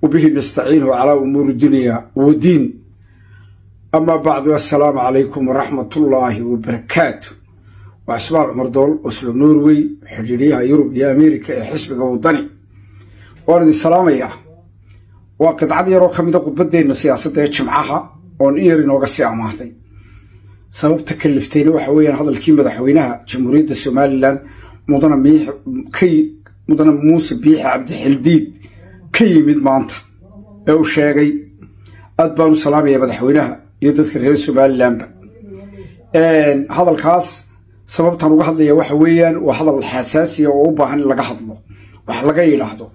وبه نستعين على أمور الدنيا والدين أما بعد السلام عليكم ورحمة الله وبركاته وأسماء عمر دول وسلم نوروي حجريها يوروب يا أمريكا حسب وطني وارد السلام يا وقد عاد يرو كميدا قبدينا سياسة جمعها oon in yar inooga sii amaahday sababta kaliftayna waxa weeyaan hadalkii madaxweynaha jamhuuriyadda somalilan mudana mudana muuse biixi cabdixildiid ka yimid maanta ee uu sheegay aad baan u salaamaya madaxweynaha iyo dadka reer somalilanba hadalkaas sababtaan uga hadlaya waxa weeyaan waa hadal xasaasiya oo u baahan in laga hadlo wax laga yidhaahdo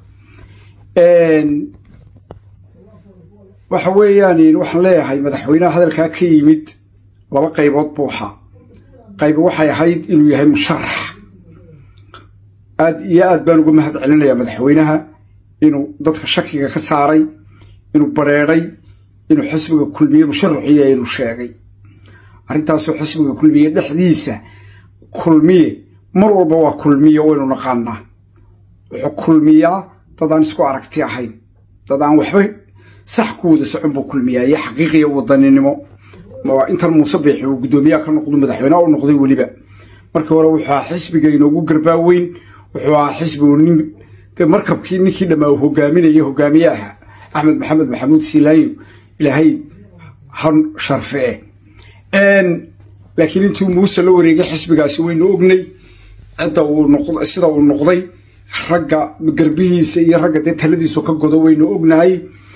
waxa weeyaan waxaan leeyahay madaxweynaha hadalkaa ka yimid laba qaybood buu ahaa qayb waxay ahayd inuu yahay musharax aad iyo aad baan uga mahad celinayaa madaxweynaha inuu dadka shakiga ka saaray inuu bareeday inuu xisbiga kulmiye musharaxiya inuu sheegay arrintaasoo xisbiga kulmiye dhexdiisa kulmiye mar walba waa kulmiye waynu naqaanaa wuxuu kulmiyaa dad aan isku aragti ahayn dad aan waxba sax ku wada socon buu kulmiyaa iyo xaqiiqiya wadaninimo intan muuse biixi uu guddoomiyaha ka noqdo madaxweyneha u noqday weliba markii hore wuxuu ahaa xisbiga inoogu garbaaweyn wuxuu ahaa xisbigu nin dee markabkii ninkii dhammaa uu hogaaminaya hogaamiye aha axmed maxamed maxamuud siilaayo ilaahay han sharfee laakiin intuu muuse la wareegay xisbigaasi waynu ognay cidda uu noqd sida uu noqday ragga garbihiisa iyo ragga dee taladiisu ka godo waynu ognahay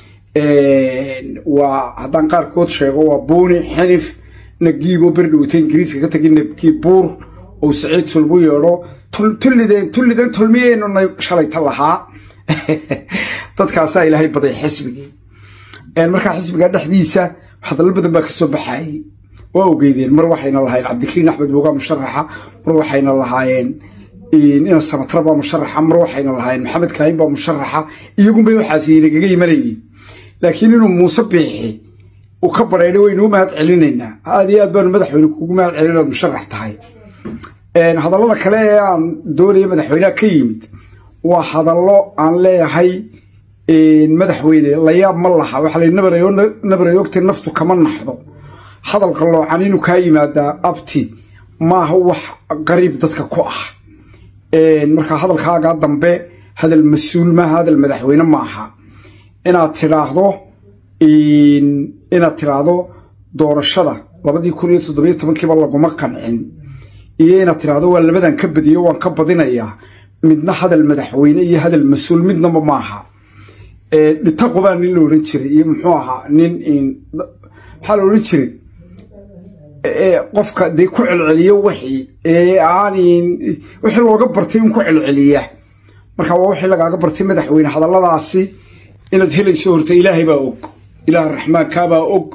waa haddaan qaarkood sheego waa buuni xinif nagiibo berdhowta ingiriiska ka tagay nagiib buur oo saciid sulbu yeedho tullideen tullideen tulmiyeenuna shalayta lahaa dadkaasaa ilaahay baday xisbigii markaa xisbiga dhexdiisa hadallo badan baa kasoo baxayay waa ogeydeen mar waxayna lahaayeen cabdikariin axmed boogaa musharaxa mar waxayna lahaayeen ina samatra baa musharaxa mar waxayna lahaayeen maxamed kaahin baa musharaxa iyagunbay waxaasi nagaga imanayeen laakiin inuu muuse biixi uu ka bareedhay waynu u mahad celinaynaa aad iyo aad baanu madaxweyne kugu mahad celin inaad musharax tahay hadallada kale ee aan doonaya madaxweyneha ka yimid waa hadallo aan leeyahay madaxweyne layaab ma laha waxaa la nabarayogta naftu kama naxdo hadal qalloocan inuu kaa yimaadaa abti maaha wax qariib dadka ku ah markaa hadalkaagaa dambe hadal mas-uul maaha hadal madaxweyne ma aha inaad tidhaahdo inaad tidhaahdo doorashada labadii kun iyo toddobiyo tobankiiba laguma qancin iyo inaad tidhaahdo waa labadan ka badiyo waan ka badinayaa midna hadal madaxweyne iyo hadal mas-uul midnaba maaha dhitaqubaa nin la odhan jiray iyo muxuu ahaa nin maxaa la odhan jiray qofka dee ku celceliyo wixii aan wixii looga bartay in ku celceliya marka waa wixii lagaaga bartay madaxweyne hadalladaasi inaad helayso horta ilaahay baa og ilaah raxmaankaabaa og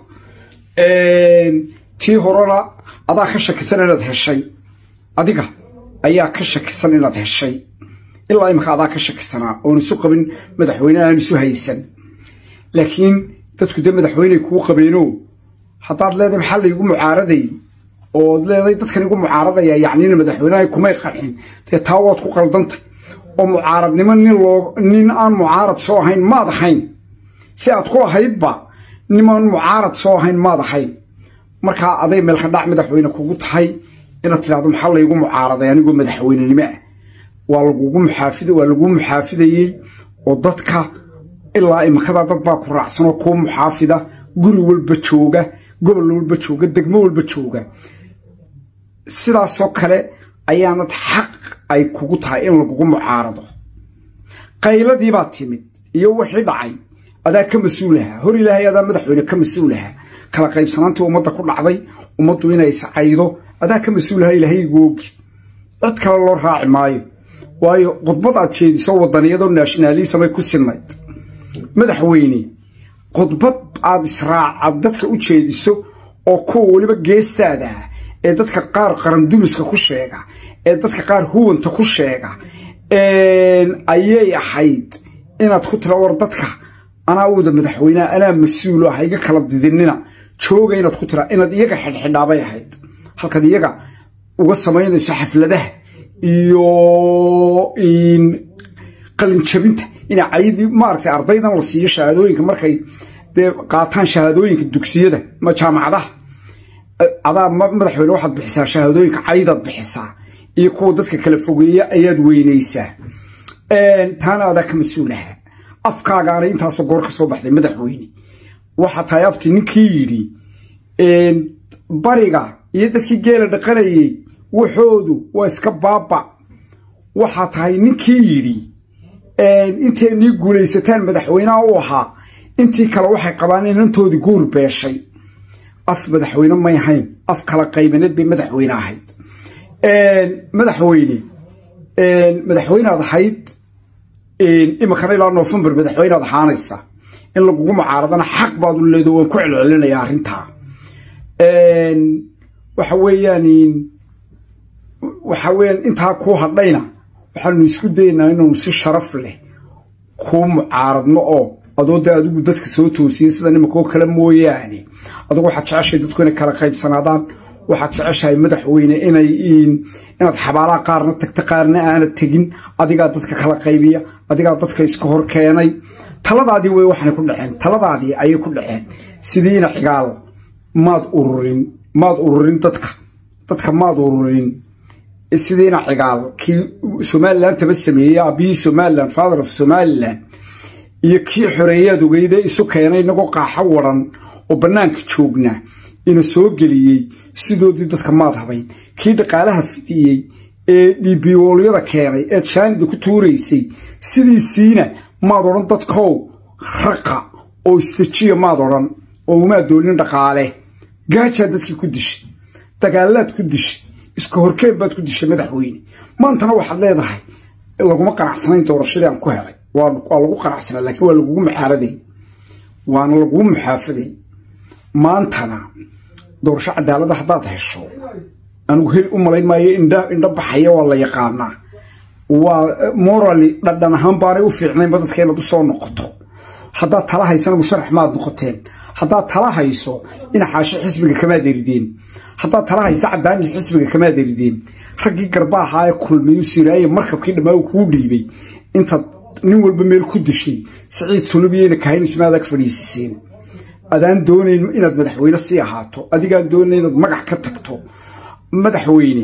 tii horena adaa ka shakisan inaad heshay adiga ayaa ka shakisan inaad heshay ilaa imika adaa ka shakisanaa oon isu qabin madaxweyne aan isu haysan laakiin dadku dee madaxweyney kuu qabeeno haddaad leedahay maxaa laygu mucaaraday ood leedahay dadkan igu mucaaradaya yacnina madaxweyneha kumay qancin dee taa waad ku qaldantay oo mucaaradnimo nin loo nin aan mucaarad soo ahayn maad ahayn si aad ku ahaydba nimaan mucaarad soo ahayn maad ahayn markaa aday meelka dhac madaxweyne kugu tahay inaad tidhahdo maxaa laygu mucaaraday anigoo madaxweynenimo ah waa lagugu muxaafid waa laguu muxaafidayey oo dadka ilaa imikadaa dad baa ku raacsan oo kuu muxaafida guri walba jooga gobol walba jooga degmo walba jooga sidaasoo kale ayaanad xaq ay kugu tahay in lagugu mucaarado qayladiibaa timid iyo wixii dhacay adaa ka mas-uulaha hor ilaahay adaa madaxweyne ka mas-uulaha kala qaybsanaantii ummadda ku dhacday ummaddu inay iscaydo adaa ka mas-uulaha ilaahaygu ogi cid kale loo raaci maayo waayo khudbad aad jeediso wadaniyadoo naashinaalisamay ku sinnayd madaxweyne khudbad aad israacad dadka u jeediso oo kuwa weliba geestaada ah ee dadka qaar qarandumiska ku sheega ee dadka qaar huwanta ku sheega ayay ahayd inaad ku tira war dadka anaa wada madaxweyneha anaa mas-uulo ha iga kala didinina jooga inaad ku tira inaad iyaga xidhxidhaabay ahayd halkaad iyaga uga samaynayso xafladaha iyo qalinjabinta ina caydi maaragtay ardaydan la siiyo shahaadooyinka markay dee qaataan shahaadooyinka dugsiyada ma jaamacadaha adaa madaxweyne waxaad bixisaa shahaadooyinka caydaad bixisaa iyo kuwa dadka kala fogeeya ayaad weynaysaa taana adaa ka mas-uulaha afkaagaana intaasoo goor ka soo baxday madaxweyne waxaa tahay abti ninkii yidhi bariga iyo dadkii geela dhaqanayay waxoodu waa iska baaba waxaa tahay ninkii yidhi intay nii guulaysataan madaxweynaha u ahaa intii kale waxay qabaan inantoodii guur beeshay af madaxweyne may ahayn af kala qaybaneed bay madaxweyne ahayd madaxweyne madaxweynead ahayd iminkana ilaa novembar madaxweynead ahaanaysa in lagugu mucaaradana xaq baad u leedo waan ku celcelinayaa arrintaa waxa weeyaan waxa weeyaan intaa kuu hadhayna waxaanu isku daynaa inaanu si sharaf leh kuu mucaaradno oo adoo dee adigu dadka soo toosiyey sida nimankoo kale mooyaane adugu waxaad jeceshahay dadku inay kala qaybsanaadaan waxaad jeceshahay madaxweyne inay inaad xabaalaha qaarna tagta qaarna aanad tegin adigaa dadka kala qaybiya adigaa dadka iska hor keenay taladaadii wey waxaanay ku dhaceen taladaadii ayay ku dhaceen sidiina cigaal maad ururin maad ururin dadka dadka maad ururin sidiina cigaal kii somalilan taba sameeyey aabihii somalilan father of somalilan iyo kii xoreeyaad ogeyde isu keenay inagoo qaaxo waran oo bannaanka joogna ina soo geliyey sidoodii dadka maad habayn kii dhaqaalaha fidiyey ee dhiibiyoolyada keenay eed shaanida ku tuuraysay sidiisiina maad odhan dadkow raqa oo istajiya maad odhan oo umaad doonin dhaqaale gaajaa dadkii ku dishay dagaalaad ku dishay iska horkeen baad ku dishay madaxweyne maantana waxaad leedahay laguma qanacsanayn doorashadii aan ku helay waa lagu qanacsanaa laakiin waa lagugu muxaaraday waana lagugu muxaafaday maantana doorasho cadaalada haddaad hesho anigu hel u malayn maayo indha indho baxaya waa la yaqaanaa waa morally dhadhan ahaan baanay u fiicnaynba dadka inaad u soo noqoto haddaad tala haysana musharax maad noqoteen haddaad tala hayso dhinaxaasho xisbiga kamaad erideen haddaad tala hayso cadaani xisbiga kamaad erideen raggii garba ahaa ee kulmiyu siraaye markabkii dhammaa kuu dhiibay intaad nin walba meel ku dishay siciid sulubiyeyna kahaynusmaadaa ka fadhiisiseen adaan doonayn inaad madaxweyne sii ahaato adigaan doonayn inaad magax ka tagto madaxweyne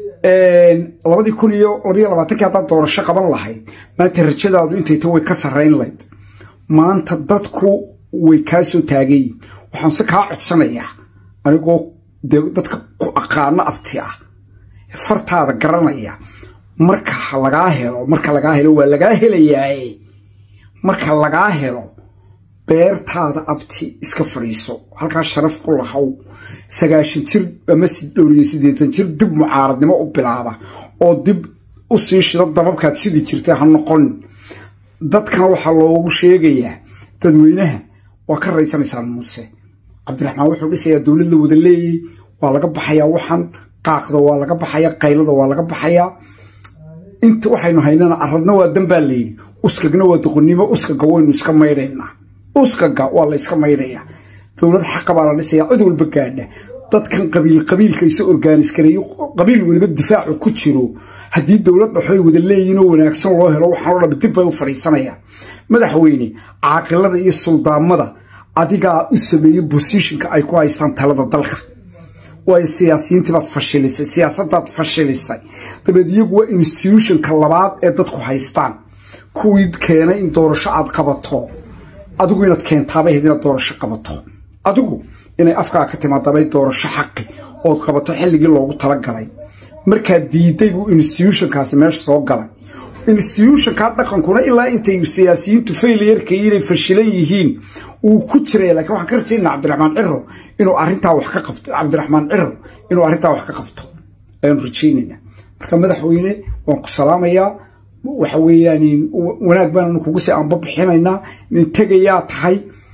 labadii kun iyo labayo labaatankii haddaad doorasho qaban lahayd maanta rajadaadu intayta way ka sarrayn layd maanta dadku way kaa soo taagayin waxaan se kaa codsanayaa anigoo dee dadka ku aqaano abti ah fartaada garanaya marka lagaa helo marka lagaa helo waa lagaa helayaaye marka lagaa helo beertaada abti iska fadhiiso halkaa sharaf ku lahow sagaashan jir ama dhowriyo siddeetan jir dib mucaaradnimo u bilaaba oo dib u sii shido dababkaad sidii jirtay ha noqon dadkana waxaa loogu sheegayaa dadweynaha waa ka raysanaysaan muuse cabdiraxmaan wuxuu dhisayaa dowlad la wada leeyay waa laga baxayaa waxan qaaqda waa laga baxayaa qaylada waa laga baxayaa inta waxaynu haynana aradna waa danbaa layidhi uskagna waa doqonnimo uskaga waynu iska maydhaynaa uskaga waa la iska maydhayaa dowlad xaqa baa la dhisayaa cid walba gaadha dadkan qabiil qabiilka isa orgaanis gareeyo qabiil weliba difaacu ku jiro haddii dowlad dhaxoy wada leeyihin oo wanaagsan loo helo waxaan o dham dib bay u fadhiisanayaan madaxweyne caaqilada iyo suldaamada adigaa u sameeyey bosishinka ay ku haystaan talada dalka waayo siyaasiyiintiibaad fashilisay siyaasadaad fashilisay dabeed iyagu waa institutionka labaad ee dadku haystaan kuwii keenay in doorasho aad qabato adigu inaad keentaabay ahayd inaad doorasho qabato adigu inay afkaa ka timaadabay doorasho xaqi ood qabato xilligii loogu talagalay markaad diiday buu institutionkaasi meesha soo galay institutionkaa dhaqankuna ilaa intay siyaasiyiintu failiyarkay inay fashilan yihiin uu ku jiraya lakiin waxaan ka rajaynaa cabdiraxmaan ciro inuu arrintaa wax ka qabto cabdiraxmaan ciro inuu arrintaa wax ka qabto ayaanu rajaynaynaa marka madaxweyne waan ku salaamayaa waxa weeyaan wanaag baananu kugu sii aanba bixinaynaa nin tegayaa tahay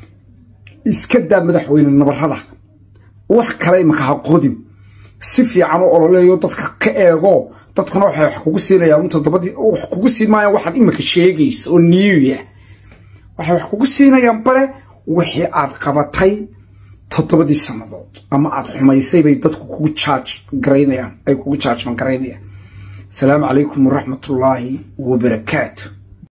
iska daa madaxweyne nabarrada wax kale imaka ha qodin si fiican u ololeeyo dadka ka eego dadkuna waxay wax kugu siinayaan toddobadii wax kugu siin maayaan waxaad imika sheegaysa oo niiya waxay wax kugu siinayaan bale wixii aad qabatay toddobadii sannadood ama aad xumaysay bay dadku kugu jaaj garaynayaan ay kugu jaajman garaynayaan asalaamu calaykum waraxmatullaahi wabarakaatu